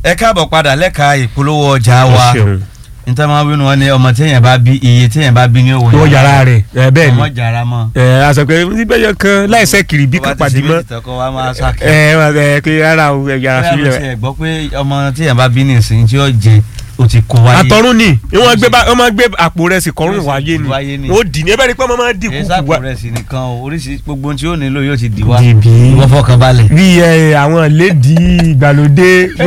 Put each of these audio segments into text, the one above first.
ẹ káàbọ̀ padà lẹ́ka ìpolówó ọjà wa Ẹ ṣeun. níta máa bínú wọn ni ọmọ téèyàn bá bí iye téèyàn bá bí ní òwò wọ́n yàrá rẹ̀ ẹ bẹ́ẹ̀ ọmọ ni jàrá mọ́ ẹ àṣàpẹ́ níbẹ̀yẹ kan láìsẹ́ kiri bí kan pàdé mọ́ tọkọ wa máa sáké. ẹ ẹ pé rárá o ẹ yàrá bóyá mo sílẹ̀ ti ẹ̀ gbọ́ pé ọmọ téèyàn bá bí nìsín tí ó jẹ o ti kó wáyé. àtọ̀run ni wọ́n gbé bá- wọ́n máa gbé àpò rẹ̀ sí kọ́rùn Wáyé wáyé ni. ni ó dì ní ẹ bẹ́ẹ̀ ni pé wọ́n máa dì èyí kúkú sáàpù wá rẹ̀ sì nìkan o oríṣi gbogbo ohun tí ó nílò yóò ti dì wá. Dìbì. ìwọ fọkàn balẹ̀. bí ẹ àwọn lédi ìgbàlódé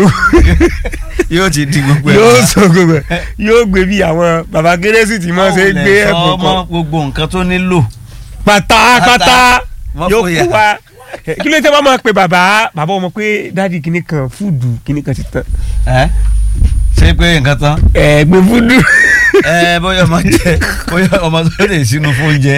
yóò ti di gbogbo ẹ̀ yóò wá. sọ gbogbo ẹ̀ yóò gbé bí àwọn baba kérésì tí wọ́n ṣe gbé Ọ̀hún lẹ̀ sọ ẹ̀bùn ọmọ kan gbogbo nǹkan tó nílò. pátápátá Wọ́n yóò fòyà. kú wa Eh, kí ló dé wọ́n máa pe bàbá bàbá ọmọ pé dáàdi kìíní kan fúdù kìíní kan ti tán ẹ ṣé pé nǹkan tán. ẹ gbé fúdù ẹ bóyá ọmọ jẹ bóyá ọmọ tó lè sínú fóúnjẹ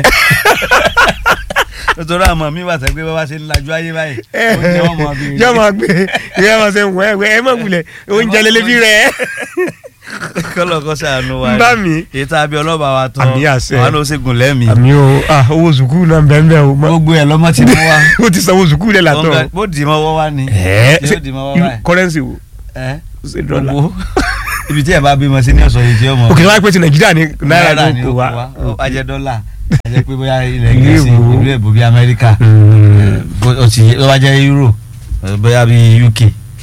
nítorí àmọ́ mi wà sẹ́gbẹ́ bá ṣe ń lajú ayé báyìí oúnjẹ wọn mọ bí yóò máa gbé yóò máa ṣe wẹ́ẹ́ wẹ́ẹ́ ẹ má wulẹ̀ oúnjẹ lélẹ́bí rẹ̀ kọ́lọ̀ kọ́ sànù wa ń bá mi. èyí tá a bí ọlọ́ba wa tán Àmì àṣẹ. wà ló ṣègùn lẹ́mìí àmì o ah, owó sùkúù náà bẹ́ẹ̀ bẹ́ẹ̀ o mọ gbogbo ẹ̀ lọ́mọ ti mú wa o ti sanwó sùkúù rẹ̀ látọ̀ Ọ̀gá, bó dì í mọ́wọ́ wá ni ẹ yóò dì í mọ́wọ́ báyìí kọ́rẹ́nsì wo ẹ ṣe dọ́là gbogbo ibi tí ẹ bá bímọ sí ní ọ̀sọ̀ yìí tí ó mọ̀ òkè wáyé pé ti nàìjíríà ní náírà ló ni kó ó wa kó wa ajẹ́ dọ́là ajẹ́ pé bóyá ilẹ̀ Ìlú gẹ̀ẹ́sì èbó. ìlú èbó bíi amẹ́ríkà bó- ó ti ó wá jẹ́ euro eh, bóyá bíi uk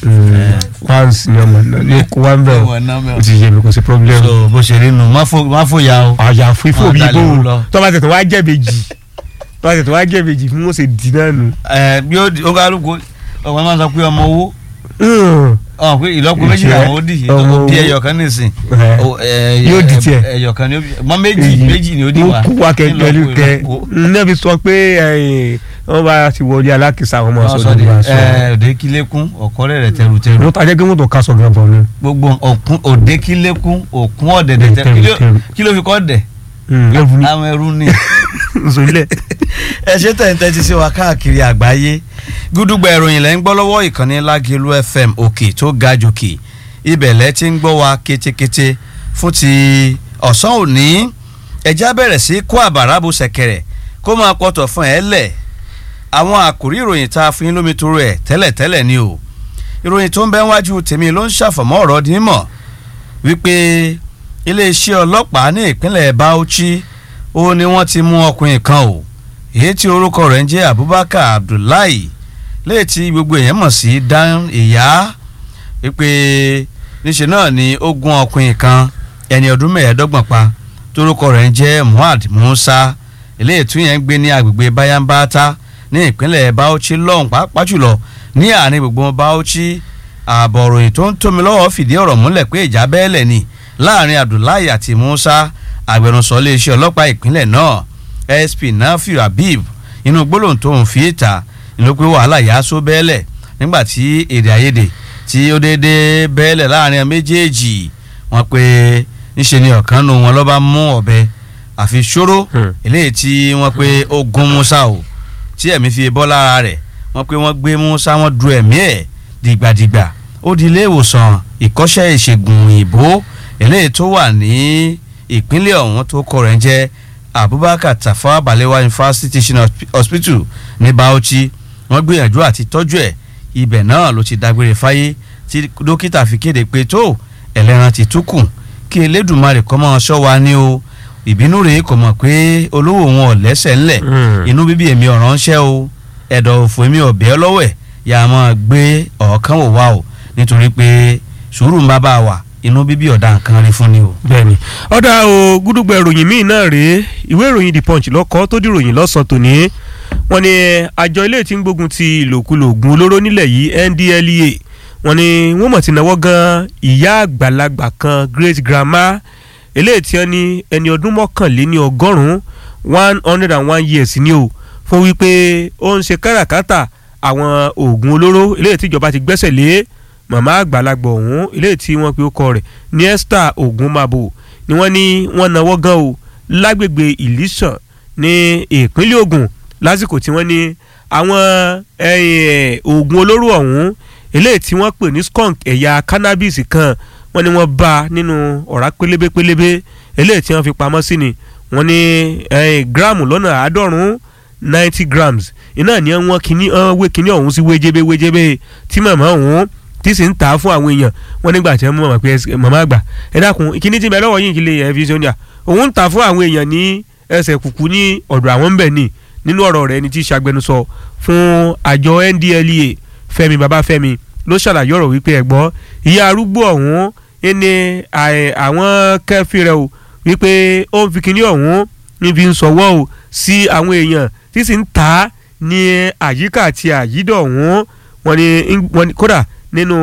fans ni ọmọ náà ló kó wa ń bẹ̀ Ọmọ náà mẹ́ o o. ti yé mi kò sí problem so bó ṣe rí nu má fò má fò ya o àyà fífò Wọ́n bíi dalẹ̀ bó ó lọ. tọ́ba tètè wá jẹ̀bẹ̀jì tọ́ba tètè wá jẹ̀bẹ̀jì fún wọn ṣe dì náà nù. ẹ bí ó di ó ká lóko ọmọ máa sọ pé ọmọ owó ọ pé ìlọ́po méjì Ìṣẹ́, làwọn ó dì ọmọ ó di owó. ẹyọ kan nìsín Ẹ. Ó, ẹ, Yóò di ẹ, tiẹ̀. ẹyọ kan ni ó bí mọ méjì méjì ni ó di wa mo kú wa kẹ̀kẹ́ Nílọ́po kẹ ìlọ́po. nẹ́ẹ̀fi sọ pé ẹ̀yìn, wọ́n bá ti wọlé alákìsà wọn máa Wọ́n sọ sọ ní de bá a sọ. ẹ òde kílékún ọ̀kọ́rẹ́ rẹ̀ tẹrùtẹrù wọ́n tajẹ́ pé mọ́tò kásọ̀ gan bọ̀ ni. gbogbo òkun òde kílékún òkun ọ̀dẹ̀dẹ̀ tẹrù Kí ló- Tẹrù. kí ló fi kọ́ dẹ̀ ẹ̀fù ni àwọn ẹrú ni. nsọlẹ̀. ẹ ṣe tẹ̀ǹtẹ̀ ti sí wa káàkiri àgbáyé gúdúgbà ìròyìn lẹ́ ń gbọ́ lọ́wọ́ ìkànnì lágẹ̀lú fm òkè tó ga jòkè ibẹ̀ lẹ́ ti ń gbọ́ wa kétékété fún ti ọ̀sán òní ẹja bẹ̀rẹ̀ sí kó àbàrà bu ṣẹ̀kẹ̀rẹ̀ kó máa pọ̀tọ̀ fún ẹ lẹ̀ àwọn àkòrí ìròyìn tá a fún yín lómi toro ẹ̀ tẹ́lẹ̀tẹ́lẹ̀ ni o ìròyìn tó ń bẹ wájú tèmi ló ń ṣàfọ̀mọ́ ọ̀rọ̀ dín mọ̀ wípé iléeṣẹ́ ọlọ́pàá ní ìpínlẹ̀ Bauchi ó ní wọ́n ti mú ọkùnrin kan o èyí tí orúkọ rẹ̀ ń jẹ́ Abubakar Abdullahi léyìí tí gbogbo èèyàn mọ̀ sí Dan ìyá wípé níṣẹ́ náà ni ó gún ọkùnrin kan ẹni ọdún mẹ́ẹ̀ẹ́dọ́gbọ̀n pa torúkọ rẹ̀ ń jẹ́ Muhammad Musa eléyìí tún yẹn ń gbé ní agbègbè Bayambata ní ìpínlẹ̀ Bauchi lọ́hùn pàápàá jùlọ ní àárín gbogbo Bauchi ààbọ̀ òròyìn tó ń tómi lọ́wọ́ fìdí ọ̀rọ̀ múlẹ̀ pé ìjà bẹ́ẹ̀lẹ̀ ni láàrin Abdullahi àti Musa agbẹnusọ iléeṣẹ́ ọlọ́pàá ìpínlẹ̀ náà SP Nafiu Habib inú gbólóhùn tó ń fi ìta ló pé wàhálà yà á só bẹ́ẹ̀lẹ̀ nígbà tí èdè àìyedè tí ó déédéé bẹ́ẹ̀lẹ̀ láàrin àwọn méjèèjì wọ́n pé níṣe ni ọ̀kan nu wọn ló bá mú ọ̀bẹ àfi ṣòro Hmm. eléyìí tí wọ́n pé ó gún Musa o tí ẹ̀mí fi bọ́ lára rẹ̀ wọ́n pé wọ́n gbé Musa wọ́n du ẹ̀mí ẹ̀ dìgbàdìgbà ó di ilé ìwòsàn ìkọ́ṣẹ́ ìṣègùn òyìnbó eléyìí tó wà ní ìpínlẹ̀ ọ̀hún tó kọ rẹ̀ ń jẹ́ Abubakar Tafawa Balewa University Teaching Hospi- Hospital ní Bauchi wọ́n gbìyànjú àti tọ́jú ẹ̀ ibẹ̀ náà ló ti dágbére fáyé tí dókítà fi kéde pé tó ẹlẹ́ran ti túkù kí Elédùmarè kó máa ṣọ́ wa ní o ìbínú rèé kò mọ̀ pé olówó wọn ò lẹ́sẹ̀ ńlẹ̀ Mm. inú bíbí èmi ọ̀ràn ń ṣẹ́ o ẹ̀dọ̀ òfò èmi ọ̀bẹ ọlọ́wẹ̀ yà á máa gbé ọ̀ọ́kán wò wá o nítorí pé sùúrù ń bá bá a wà inú bíbí ọ̀dà nǹkan rí fún ni o. bẹ́ẹ̀ni ọ̀dà o gúdúgbà ìròyìn míì náà rèé ìwé ìròyìn the punch lọ́kọ́ tó dìròyìn lọ́sàn-án tòní wọ́n ní àjọ ilé tí ń gbógun ti ìlòkulò ògùn olóró nílẹ̀ yìí NDLEA wọ́n ní wọ́n mọ̀ ti náwó gan ìyá àgbàlagbà kan great grandma eléyìí tí wọ́n ní ẹni ọdún mọ́kànléní ọgọ́rùn-ún one hundred and one years ni o fún wípé ó ń ṣe káràkátà àwọn oògùn olóró eléyìí tí ìjọba ti gbẹ́sẹ̀ lé màmá àgbàlagbà ọ̀hún eléyìí tí wọ́n pe ọkọ rẹ̀ ní Esther Ogunmabo ni wọ́n ní wọ́n náwó gan o lágbègbè Ìlísàn ní ìpínlẹ̀ Ògùn lásìkò tí wọ́n ní àwọn eh, oògùn olóró ọ̀hún eléyìí tí wọ́n pè ní skunk ẹ̀yà cannabis kan wọ́n ní wọ́n bá a nínú ọ̀rá pélébé pélébé eléyìí tí wọ́n fi pamọ́ sí ni wọ́n ní eh, gíráàmù lọ́nà àádọ́rùn-ún ninety grams iná ní wọ́n kíní wọ́n wé kíní ọ̀hún sí wéjébé wéjébé tí màmá ọ̀hún tí sì ń tà á fún àwọn èèyàn wọn nígbà tí wọn mọ̀ pé màmá àgbà ẹ dákun kíní tí ń bẹ lọ́wọ́ yìí kí lè ẹ fi ṣe oúnjẹ òun ń tà fún àwọn èèyàn ní ẹsẹ̀ kùkú ní ọ̀dọ̀ àwọn ń bẹ̀ ní nínú ọ̀rọ̀ rẹ̀ ni tí ṣàgbẹnusọ fún àjọ NDLEA Fẹ́mi Babáfẹ́mi ló ṣàlàyé ọ̀rọ̀ wípé ẹ̀gbọ́n ìyá arúgbó ọ̀hún ẹni àwọn kẹfì rẹ̀ o wípé ó ń fi kíní ọ̀hún níbi ń sọ̀wọ́ o sí àwọn èèyàn tí sì ń tà á ní àyíká àti àyídọ̀ ọ̀hún wọn ni kódà nínú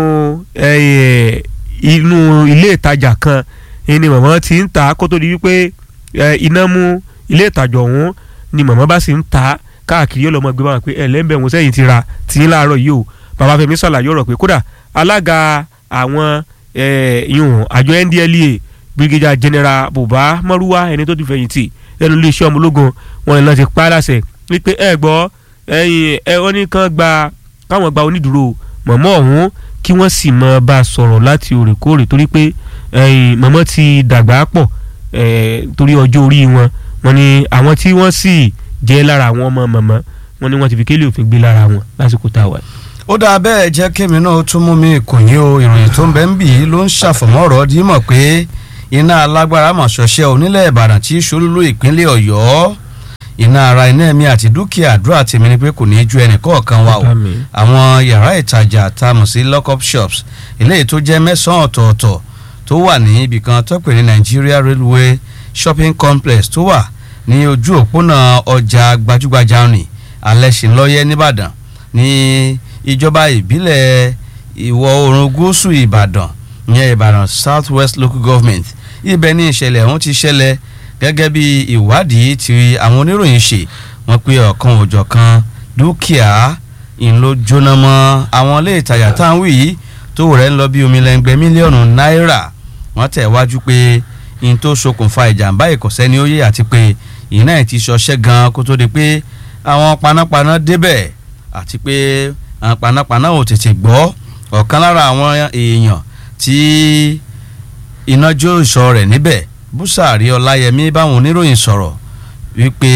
inú ilé ìtajà kan ni màmá ti ń tà á kó tó di wípé iná mú ilé ìtajà ọ̀hún ni màmá bá sì ń tà á káàkiri yóò lọ mọ gbé báwọn pé ẹlẹ́mbẹ̀ wọn sẹ́yìn ti ra tìyín láàárọ̀ yìí o bàbá Fẹ́mi ṣàlàyé ọ̀rọ̀ pé kódà alága àwọn ìhùn àjọ NDLEA brigadier general Buba Maruwa ẹni tó ti fẹ̀yìntì lẹ́nu iléeṣẹ́ ọmọ ológun wọn ni láti pa á láṣẹ wípé ẹ gbọ́ ẹ̀yin ẹ wọ́n ní kán gba káwọn gba onídùúró mọ̀mọ́ ọ̀hún kí wọ́n sì mọ bá a sọ̀rọ̀ láti òrèkóòrè torí pé mọ̀mọ́ ti dàgbà pọ̀ torí ọjọ́ orí wọn wọn ni àwọn tí wọ́n sì jẹ́ lára àwọn ọmọ mọ̀mọ́ wọn ni wọ́n ti fi kélé òfin gbé lára wọn lásìkò tá a wà. ó dáa bẹ́ẹ̀ jẹ́ kémi náà tún mú mi kò yín o ìròyìn tó ń bẹ ń bì í ló ń ṣàfọ̀mọ́ ọ̀rọ̀ dímọ̀ pé iná alágbára mọ̀ ṣọṣẹ́ onílẹ̀ ìbàdàn tí ṣolúlú ìpínlẹ̀ ọ̀yọ́ iná ara iná ẹ̀mí àti dúkìá àdúrà tèmi ni pé kò ní í ju ẹnì kọ̀ọ̀kan wa o àwọn yàrá ìtajà tá a mọ̀ sí lock-up shops eléyìí tó jẹ́ mẹ́sàn-án ọ̀tọ̀ọ̀tọ̀ tó wà ní ibìkan tó pè ní Nigeria Railway Shopping Complex tó wà ní ojú òpónà ọjà gbajúgbajà ní Alẹ́ṣinlọ́yẹ́ nìbàdàn ní ìjọba ìbílẹ̀ ìwọ̀ oòrùn gúúsù ìbàdàn ìyẹn ìbàdàn South West Local Government ibẹ̀ ní ìṣẹ̀lẹ̀ ọ̀hún ti ṣẹlẹ̀ gẹ́gẹ́ bí ìwádìí tí àwọn oníròyìn ṣe wọ́n pé ọ̀kan òjọ̀kan dúkìá ìlò jóná mọ́ àwọn ilé ìtajà tá à ń wí yìí tó rẹ̀ ń lọ bí omi lẹ́ngbẹ́ mílíọ̀nù náírà wọ́n tẹ̀ wájú pé in tó ṣokùnfà ìjàmbá ìkọ̀sẹ́ ni ó yé àti pé iná ẹ̀ ti ṣọṣẹ́ gan kó tó di pé àwọn panápaná débẹ̀ àti pé àwọn panápaná ò tètè gbọ́ ọ̀kan lára àwọn èèyàn tí iná jó ìṣọ́ rẹ̀ níbẹ̀ búsàárì ọláyẹmí báwọn oníròyìn sọ̀rọ̀ wípé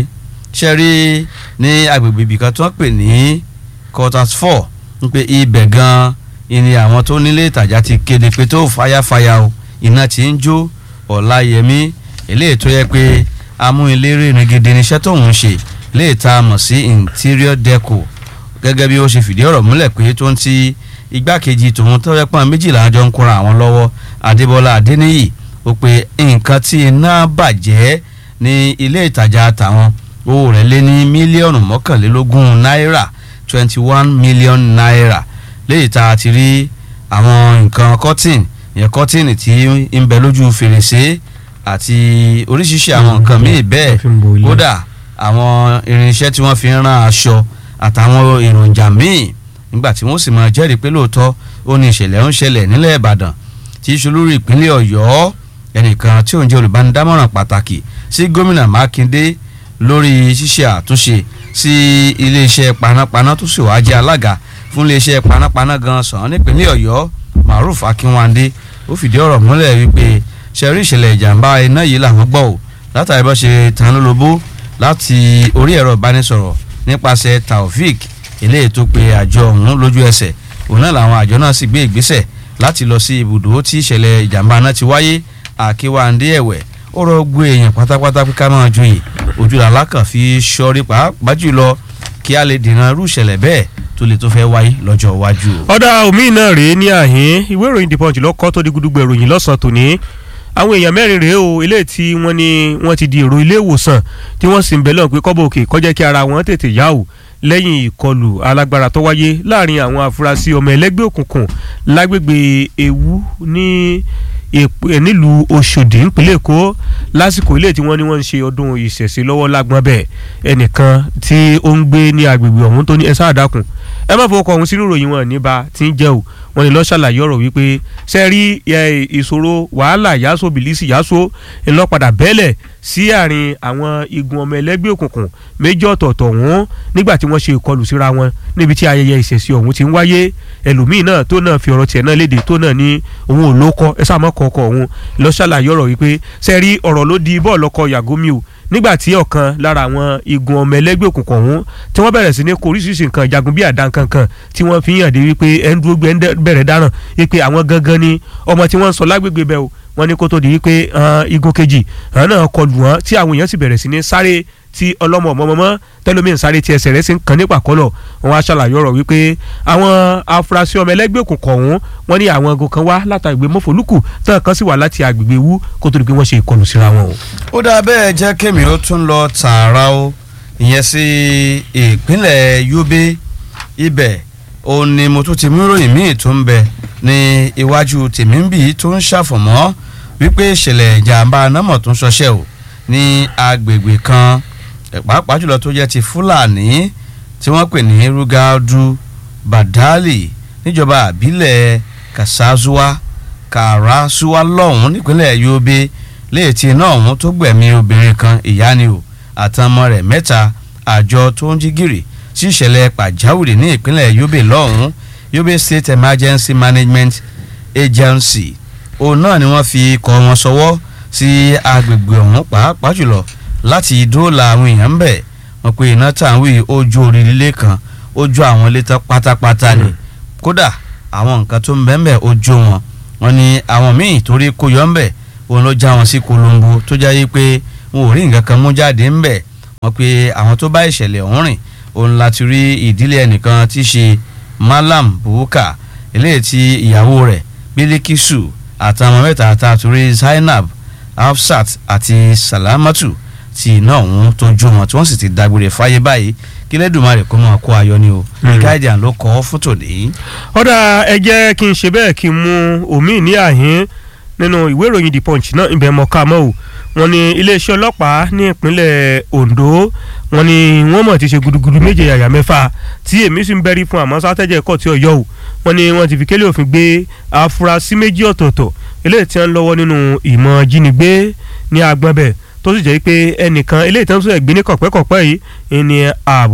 ṣẹ́rí ní agbègbè ibìkan tó ń pè ní quarters four wípé ibẹ̀ gan ni àwọn tó nílé ìtajà ti kéde pé tó fàyàfàyà o iná ti ń jó ọláyẹmí eléyìí tó yẹ pé amúnilérè nìgidi níṣẹ́ tóun ṣe léè tá a mọ̀ sí interior deco gẹ́gẹ́ bí ó ṣe fìdí ọ̀rọ̀ múlẹ̀ pé tó ń ti igbákejì tòun tó yẹ pọ́n méjìlá jọ ń kóra àwọn lọ́wọ́ adébọ́lá adéníyì ó pe nǹkan tí iná bàjẹ́ ní ilé ìtajà tàwọn owó rẹ̀ lé ní mílíọ̀nù mọ́kànlélógún náírà twenty one million naira léyìí tá a ti rí àwọn nǹkan cotton yẹn cotton tí ń bẹ lójú fèrèsé àti oríṣiríṣi àwọn nǹkan míì bẹ́ẹ̀ kódà àwọn irinṣẹ́ tí wọ́n fi ń rán aṣọ àtàwọn èròjà míì nígbà tí wọ́n sì máa jẹ́rìí pé lóòótọ́ ó ní ìṣẹ̀lẹ̀ ń ṣẹlẹ̀ nílẹ̀ ìbàdàn tí í ṣe olórí ìpínlẹ̀ ọ̀yọ́ ẹnìkan tí òun jẹ́ olùbánidámọ̀ràn pàtàkì sí gómìnà mákindé lórí ṣíṣe àtúnṣe sí iléeṣẹ́ panápaná tó sì wá jẹ́ alága fún iléeṣẹ́ panápaná gan sàn nípínlẹ̀ ọ̀yọ́ maruf akínwándé ó fìdí ọ̀rọ̀ múlẹ̀ wípé ṣe rí ìṣẹ̀lẹ̀ ìjàmbá iná yìí làwọn gbọ́ ò látàrí bá ṣe tán lólobó láti orí ẹ̀rọ ìbánisọ̀rọ̀ nípasẹ̀ taofik eléyìí tó pe àjọ ọ̀hún lójú ẹsẹ̀ òun náà làwọn àjọ náà sì gbé ìgbésẹ̀ láti lọ sí ibùdó tí ìṣẹ̀lẹ̀ ìjàmbá náà ti wáyé àkíwáńdé ẹ̀wẹ̀ ó rọ gbé èèyàn pátápátá pé ká máa joyè ojú làlákàn fi ṣọ́rí pàápàá jùlọ kí a lè dènà irú ìṣẹ̀lẹ̀ bẹ́ẹ̀ tó lè tó fẹ́ wáyé lọ́jọ́ iwájú. ọ̀dà omi náà rèé ní àhín ìwé ìròyìn The Punch lọ́kọ́ tó di gudugbò ìròyìn lọ́sàn-án tòní àwọn èèyàn mẹ́rin rèé o eléyìí tí wọ́n ní wọ́n ti di èrò ilé ìwòsàn tí wọ́n sì ń bẹ̀ lọ́n pé kọ́bọ̀ òkè kọjá kí ara wọn tètè yá o lẹ́yìn ìkọlù alágbára tó wáyé láàrin àwọn afurasí ọmọ ẹlẹ́gbẹ́ òkùnkùn lágbègbè ewu ní nílùú Ọ̀ṣọ́dì nípínlẹ̀ Èkó lásìkò ilé tí wọ́n ní wọ́n ń ṣe ọdún ìṣẹ̀ṣe lọ́wọ́ lágbọ́n bẹ́ẹ̀ ẹnìkan tí ó ń gbé ní agbègbè ọ̀hún tó ní ẹ sáà dákun ẹ má fọwọ́ kọ ọ̀hún sínú ìròyìn wọn níbà tí ń jẹ́ o wọ́n ní lọ́ọ́ ṣàlàyé ọ̀rọ̀ wípé ṣe rí ìṣòro wàhálà yàsó bìlísì yàsó ńlọ́padà bẹ́lẹ̀ sí àárín àwọn igun ọmọ ẹlẹ́gbẹ́ òkùnkùn méjì ọ̀tọ̀ọ̀tọ̀ wọn nígbà tí wọ́n ṣe ìkọlù síra wọn níbi tí ayẹyẹ ìṣẹ̀ṣe ọ̀hún ti ń wáyé ẹlòmíì náà tó náà fi ọ̀rọ̀ tiẹ̀ náà léde tó náà ní òun ò lókọ ẹ sáà mọ́ kọ̀ọ̀kọ̀ òun lọ ṣàlàyé ọ̀rọ̀ wípé ṣe rí ọ̀rọ̀ ló di bọ́ọ̀lù ọkọ̀ yàgòmí o nígbà tí ọ̀kan lára àwọn igun ọmọ ẹlẹ́gbẹ́ òkùnkùn ọ̀hún tí wọ́n bẹ̀rẹ̀ sí ní kó oríṣiríṣi nǹkan ìjagun bíi àdá kankan tí wọ́n fi hàn dé wípé ẹni dúró gbé ẹni bẹ̀rẹ̀ dáràn wípé àwọn gangan ni ọmọ tí wọ́n ń sọ lágbègbè bẹ́ẹ̀ o wọ́n ní kó tó di wípé igun kejì àwọn náà kọlù wọ́n tí àwọn èèyàn sì bẹ̀rẹ̀ sí ní sáré tí ọlọ́mọ ọmọọmọ tẹlómiìn sáré tí ẹsẹ̀ rẹ̀ sì ń kan nípa kọ́lọ̀ wọn á ṣàlàyé ọ̀rọ̀ wípé àwọn afurasí ọmọ ẹlẹ́gbẹ́ òkùnkùn ọ̀hún wọ́n ní àwọn ago kan wá látàgbé mọ́fọ́lùkù tán kan sì wà láti agbègbè wú kó tó di pé wọ́n ṣe ìkọlù síra wọn o. ó dáa bẹ́ẹ̀ jẹ́ kémi ó tún lọ tààrà o ìyẹn sí ìpínlẹ̀ Yobe ibẹ̀ ó ní mo tún ti mú ìròyìn míì tó ń bẹ ní iwájú tèmi ń bì tó ń ṣàfọ̀mọ́ wípé ìṣẹ̀lẹ̀ ìjàmbá anamọ̀ tó ń ṣọṣẹ́ o ní agbègbè kan pàápàá jùlọ tó jẹ́ ti Fúlàní tí wọ́n pè ní Rugadu Badali níjọba àbílẹ̀ Kasazuwa Karasuwa lọ́hùn nípínlẹ̀ Yobe léètì iná ọ̀hún tó gbẹ̀mí obìnrin kan ìyá ni o àtọmọ rẹ̀ mẹ́ta àjọ tó ń jí gìrì sí ìṣẹ̀lẹ̀ pàjáwìrì ní ìpínlẹ̀ Yobe lọ́hùn Yobe State Emergency Management Agency òun náà ni wọ́n fi kọ́ wọn sọwọ́ sí agbègbè ọ̀hún pàápàá jùlọ láti dóòlà àwọn èèyàn ń bẹ̀ wọ́n pe iná tàwí ojú orí ilé kan ojú àwọn ilé tán pátápátá ni kódà àwọn nǹkan tó ń bẹ́ẹ̀ bẹ́ẹ̀ ojú wọn wọ́n ní àwọn míì torí kó yọ ń bẹ̀ òun ló já wọn sí kolombo tó jáyé pé wọn ò rí nǹkan kan mú jáde ń bẹ̀ wọ́n pe àwọn tó bá ìṣẹ̀lẹ̀ ọ̀hún rìn òun láti rí ìdílé ẹnìkan tí í ṣe Malam Buka eléyìí tí ìyàwó rẹ̀ Bilikisu àtàwọn mẹ́ta àtàtúrí Zainab Hafsat àti Salamatu tí iná ọ̀hún tó jó wọn tí wọ́n sì ti dágbére fáyé báyìí kí lẹ́dùnmarè kó máa kó ayọ̀ ni o guardian ló kọ́ fótó ní. ọ̀dà ẹ jẹ́ kí n ṣe bẹ́ẹ̀ kí n mú omi ní àhín nínú ìwé ìròyìn the punch náà ibẹ̀ mọ̀ ká mọ́ o wọ́n ní iléeṣẹ́ ọlọ́pàá ní ìpínlẹ̀ Ondo wọ́n ní wọ́n mọ̀ ti ṣe gudugudu méje yàyà mẹ́fà tí èmi sì ń bẹ́rí fún àmọ́ sátẹ́jẹ́ ẹ̀kọ́ tí ọ̀yọ́ o wọ́n ní wọ́n ti fi kélé òfin gbé afurasí méjì ọ̀tọ̀ọ̀tọ̀ eléyìí tí wọ́n ń lọ́wọ́ nínú ìmọ̀ jínigbé ní agbọ́nbẹ̀ tó sì jẹ́ pé ẹnìkan eléyìí tí wọ́n tún gbé ní kọ̀pẹ́kọ̀pẹ́ yìí ni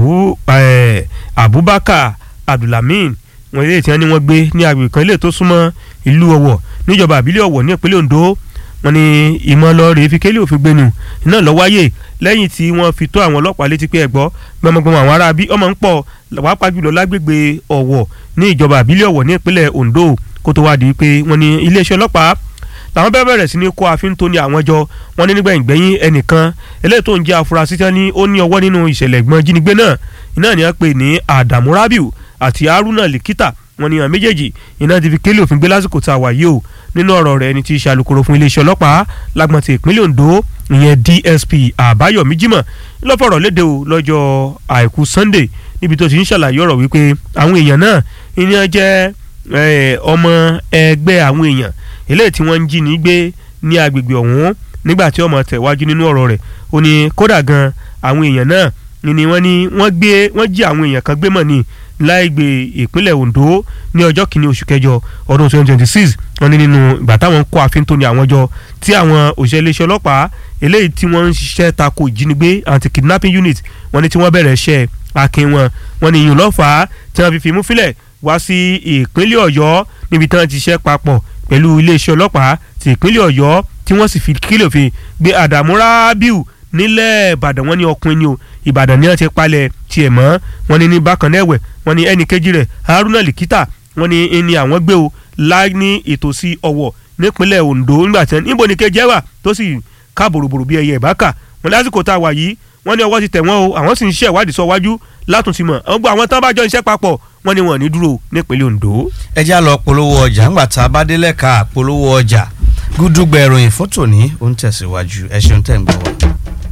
Abubakar Abdulhamid wọ́n eléyìí tí wọ́n ní wọ́n gbé ní agbègbè kan eléyìí tó súnmọ́ ìlú Ọ̀wọ̀ níjọba àbílẹ̀ Ọ̀wọ̀ ní ìpínlẹ̀ Ondo wọ́n ní ìmọ̀lọ́rẹ̀ fi kélé òfin gbénu iná lọ wáyé lẹ́yìn tí wọ́n fi tó àwọn ọlọ́pàá létí pé ẹ̀gbọ́ gbọmọgbọmọ àwọn ará bí ọmọ ń pọ̀ wàápàá jùlọ lágbègbè Ọ̀wọ̀ ní ìjọba àbílẹ̀ Ọ̀wọ̀ ní ìpínlẹ̀ Ondo kó tó wá di pé wọ́n ní iléeṣẹ́ ọlọ́pàá làwọn bẹ́ẹ̀ bẹ̀rẹ̀ sí ní kó àfin tó ní àwọn jọ wọ́n ní nígbẹ̀yìn gbẹ̀yìn ẹnìkan eléyìí tó ń jẹ́ afurasí tí wọ́n ní ó ní ọwọ́ nínú ìṣẹ̀lẹ̀ ìgbọ́n jínigbé náà iná ni wọ́n pè ní Adamu Rabiu àti Haruna Likita wọ́n ní àwọn méjèèjì iná ti fi kélé òfin gbé lásìkò tá a wà yìí o nínú ọ̀rọ̀ rẹ̀ ẹni tí í ṣe alukoro fún iléeṣẹ́ ọlọ́pàá lágbọ̀n ti ìpínlẹ̀ Ondo ìyẹn DSP Àbáyọ̀mí Jímọ̀ lọ́fọ̀rọ̀ léde o lọ́jọ́ àìkú Sunday níbi tó ti ń ṣàlàyé ọ̀rọ̀ wípé àwọn èèyàn náà ìyẹn jẹ́ ọmọ ẹgbẹ́ àwọn èèyàn eléyìí tí wọ́n ń jí ní gbé ní agbègbè ọ̀hún nígbà tí ọmọ tẹ̀wájú nínú ọ̀rọ̀ rẹ̀ ó ní kódà gan àwọn èèyàn náà ni wọ́n ní wọ́n gbé wọ́n jí àwọn èèyàn kan gbé mọ̀ ní láìgbè ìpínlẹ̀ Ondo ní ọjọ́ kìíní oṣù kẹjọ ọdún 2026 wọ́n ní nínú ìgbà táwọn ń kó àfin tó ní àwọn jọ tí àwọn òṣìṣẹ́ iléeṣẹ́ ọlọ́pàá eléyìí tí wọ́n ń ṣiṣẹ́ tako ìjínigbé anti-kidnapping unit wọ́n ní tí wọ́n bẹ̀rẹ̀ iṣẹ́ akin wọn wọ́n ní ìyún lọ́fàá tí wọ́n fi fìmú fílẹ̀ wá sí ìpínlẹ̀ Ọ̀yọ́ níbi tí wọ́n ti ṣiṣẹ́ papọ̀ pẹ̀lú iléeṣẹ́ ọlọ́pàá ti ìpínlẹ̀ Ọ̀yọ́ tí wọ́n sì fi kílò fi gbé Àdàmú Rábíù nílẹ̀ Ìbàdàn wọ́n ní ọkùnrin ni o Ìbàdàn ni wọ́n ti palẹ̀ tiẹ̀ mọ́ wọ́n ní ní bákan náà ẹ̀wẹ̀ wọ́n ní ẹnì kejì rẹ̀ Haruna Likita wọ́n ní ẹni àwọn gbé o láì ní ìtòsí Ọ̀wọ̀ nípínlẹ̀ Ondo nígbà tí níbo ni kejì ẹ̀ wà tó sì ká bòròbòrò bí ẹyẹ ìbáka wọ́n lásìkò tá a wà yìí wọ́n ní ọwọ́ ti tẹ̀ wọ́n o àwọn sì ń ṣe ìwádìí sọ wájú látúntì mọ̀ àwọn gbọ́ àwọn tán bá jọ iṣẹ́ papọ̀ wọ́n ní wọn ní dúró nípínlẹ̀ Ondo. ẹ já lọ polówó ọjà ńgbà tá a bá délẹ̀ ká polówó ọjà gúdúgbẹ̀ ìròyìn fótó ní ó ń tẹ̀síwájú ẹ ṣeun tẹ̀ ń gbọ́ wa.